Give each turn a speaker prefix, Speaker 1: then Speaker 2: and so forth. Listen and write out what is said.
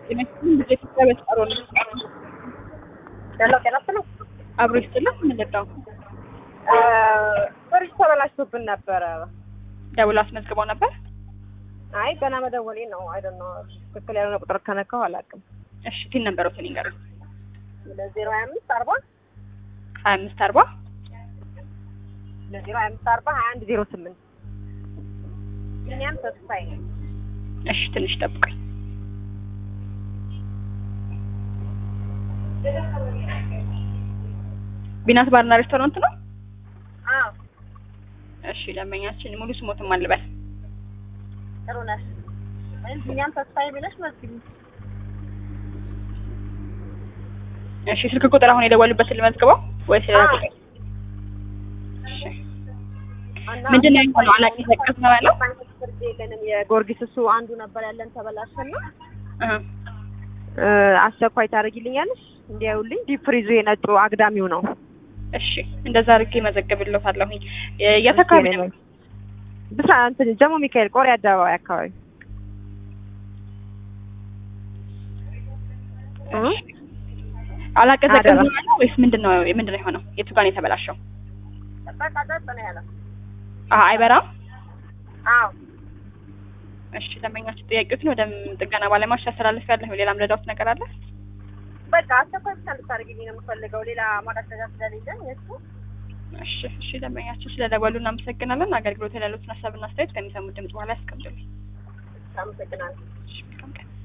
Speaker 1: ኢትዮጵያ በተጠሮ ነው
Speaker 2: ያለው ጤናት ነው።
Speaker 1: አብሮ ይስጥልን። ምንድነው
Speaker 2: ፍሪጅ ተበላሽቶብን ነበረ።
Speaker 1: ደውሎ አስመዝግበው ነበር?
Speaker 2: አይ ገና መደወሌ ነው። አይ ዶንት ኖ ትክክል ያልሆነ ቁጥር ከነካው አላውቅም።
Speaker 1: እሺ ቲን ነበረው ቲን ይንገሩ
Speaker 2: ለዜሮ ሀያ አምስት አርባ
Speaker 1: ሀያ አምስት አርባ
Speaker 2: ለዜሮ ሀያ አምስት አርባ ሀያ አንድ ዜሮ ስምንት እኛም ተስፋዬ
Speaker 1: እሺ ትንሽ ጠብቀኝ። ቢናት ባርና ሬስቶራንት ነው?
Speaker 2: አዎ
Speaker 1: እሺ ደንበኛችን ሙሉ ስሞትም አልበል
Speaker 2: ጥሩ ነሽ። እኛም ተስፋዬ ብለሽ መስጊ
Speaker 1: እሺ ስልክ ቁጥር አሁን የደወሉበትን ልመዝግበው ወይስ ሌላ ቁጥር? እሺ ምንድን ነው የሆነው? አላቀዘቀዝ ነው ያለው?
Speaker 2: ፍርድ የለንም። የጎርጊስ እሱ አንዱ ነበር ያለን ተበላሸና
Speaker 1: እህ
Speaker 2: እ አስቸኳይ ታደርጊልኛለሽ እንዲያዩልኝ። ዲፕ ፍሪዙ የነጩ አግዳሚው ነው።
Speaker 1: እሺ እንደዛ አድርጌ መዘገብልዎታለሁኝ። የት አካባቢ ነው?
Speaker 2: ብቻ እንትን ጀሞ ሚካኤል ቆሬ አደባባይ አካባቢ እ
Speaker 1: አላቀዘቀዝ
Speaker 2: አደራ።
Speaker 1: ነው ያለው ወይስ ምንድን ነው ምንድን ነው የሆነው? የቱ ጋር ነው የተበላሸው?
Speaker 2: በቃ ጠጥ ነው ያለው።
Speaker 1: አሀ አይበራም።
Speaker 2: አዎ
Speaker 1: እሺ ደንበኛችን ጥያቄዎትን ወደ ጥገና ባለሙያዎች ያስተላልፍ ያለሁ። ሌላም ረዳት ነገር አለ?
Speaker 2: በቃ አስቸኳይ ብቻ እንድታደርጊልኝ ነው የምፈልገው። ሌላ ማቀዝቀዣ ስለሌለኝ የእሱ
Speaker 1: እሺ እሺ ደንበኛችን ስለደወሉ እናመሰግናለን። አገልግሎት ላይ ያሉትን ሀሳብና አስተያየት ከሚሰሙት ድምጽ በኋላ ያስቀምጡልኝ።
Speaker 2: አመሰግናለሁ።
Speaker 1: እሺ መልካም ቀን።